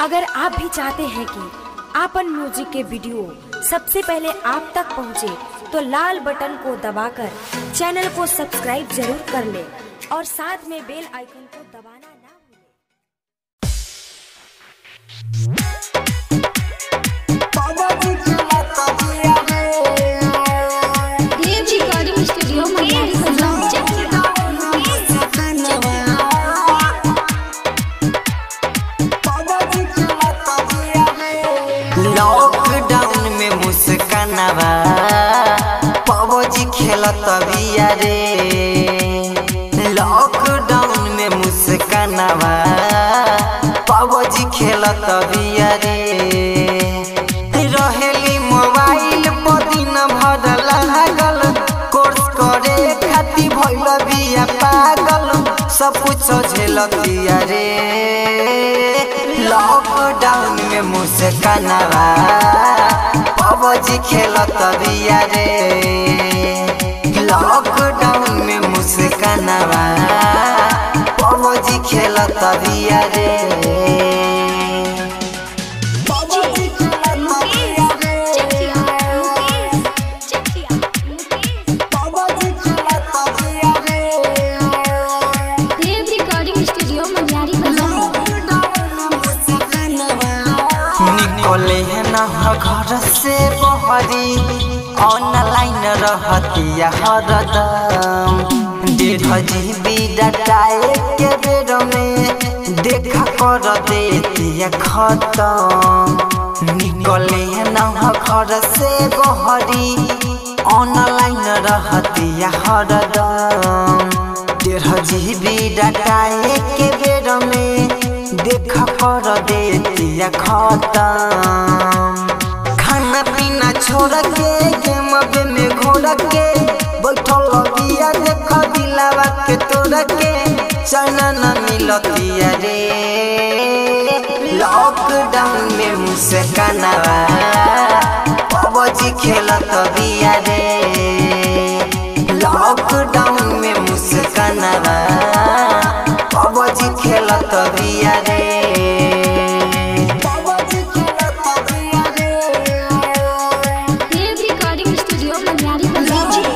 अगर आप भी चाहते हैं कि आपन म्यूजिक के वीडियो सबसे पहले आप तक पहुंचे, तो लाल बटन को दबाकर चैनल को सब्सक्राइब जरूर कर ले और साथ में बेल आइकन को दबाना ना भूलें। Dev recording studio Maniyari Punjab Chakiya lockdown में मुस्कानवा पबजी खेलत बिया रे लॉकडाउन में मुस्कानवा पबजी खेलत बिया रे रहेली मोबाइल पर दिन भर लागल कोर्स करे खातिर भइल बिया पागल सब कुछ झेलतिया रे लॉकडाउन में मुस्कानवा पबजी खेलत बिया रे लॉकडाउन में मुस्कानवा पबजी खेलत बिया रे पबजी खेलत बिया रे चकिया पबजी खेलत बिया रे देव रिकॉर्डिंग स्टूडियो मनियारी पंजाब निकले है ना घर से बहरी ऑनलाइन रहतिया हरदम डेढ़ जीबी डाटाए के बेर में देखा कर देतिया खत्म निकले है ना घर से बहरी ऑनलाइन रहतिया हरदम डेढ़ जीबी डाटाए के बेर में देख कर देतिया खत्म खाना पीना छोड़ के गेम बे में घोड़ के बैठल बिया देख दिलावा के तोड़ के चना न मिलतिया रे लॉकडाउन में मुस्कानवा पबजी खेलत बिया रे लॉकडाउन में मुस्कानवा पबजी खेलत बिया रे पबजी खेलत बिया रे देव रिकॉर्डिंग स्टूडियो मनियारी पंजाब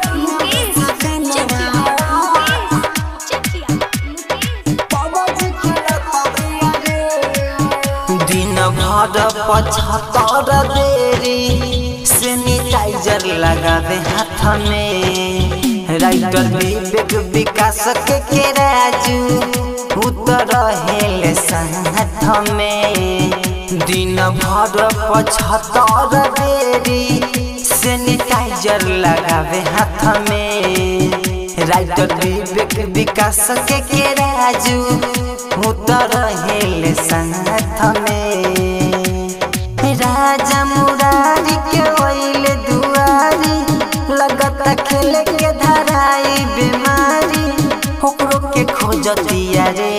दिन भर पचहत्तर बेरी सैनिटाइजर लगावे हाथ में राइटर विवेक विकास के के राजू उतर हेले साथ में दिन भर पचहत्तर बेरी सैनिटाइजर लगावे हाथ में राइटर विवेक विकास के के राजू उतर हेले साथ में राजा मुरारी के वैले दुआरी लगता खेले के धराई बीमारी ओकरो के खोजतिया रे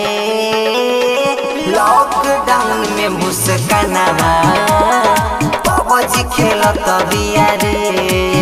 लॉकडाउन में मुस्कानवा पबजी खेलत बिया रे